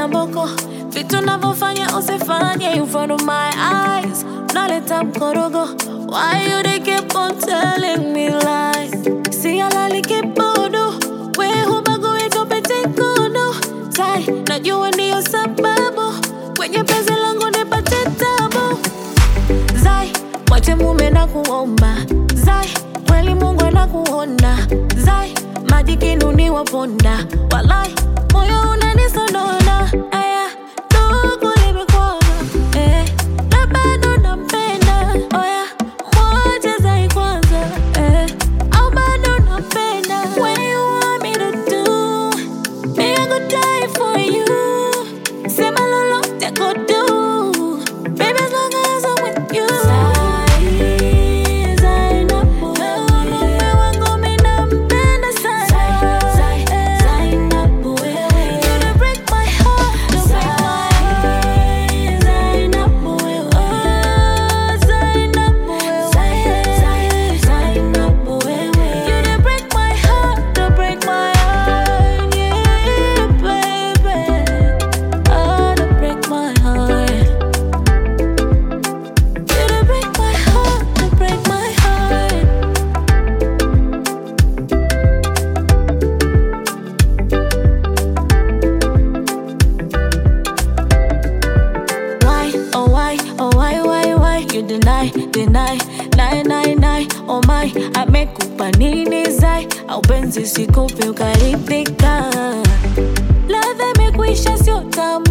na mboko vitu navyofanya usifanye in front of my eyes naleta mkorogo why you they keep on telling me lies si alali kibodo we hubagui tupete kodo tai najua ndiyo sababu kwenye penzi langu nipate tabu zai mwache mume na kuomba zai kweli mungu anakuona zai maji kinuni waponda walai moyo unanisonona aya ndugu limekwama eh, na bado nampenda oya mwache zai kwanza eh, au bado nampenda When you want me to do, me I go die for you sema lolote go do baby as long as I'm with you Zai, Zai napowewe. Mume wangu mi nampenda sana. Eh. You dey break my heart, don't break my heart. Zai napowewe. Oh, Zai napowewe. You dey break my heart, don't break my heart. Yeah, baby. Oh, don't break my heart. You dey break my heart, don't break my heart. Why, oh why, oh why, why, why you deny, deny, nine, nine, nine, oh my, amekupa nini zai, au penzi sikupe ukaridhika, ladha imekwisha sio tamu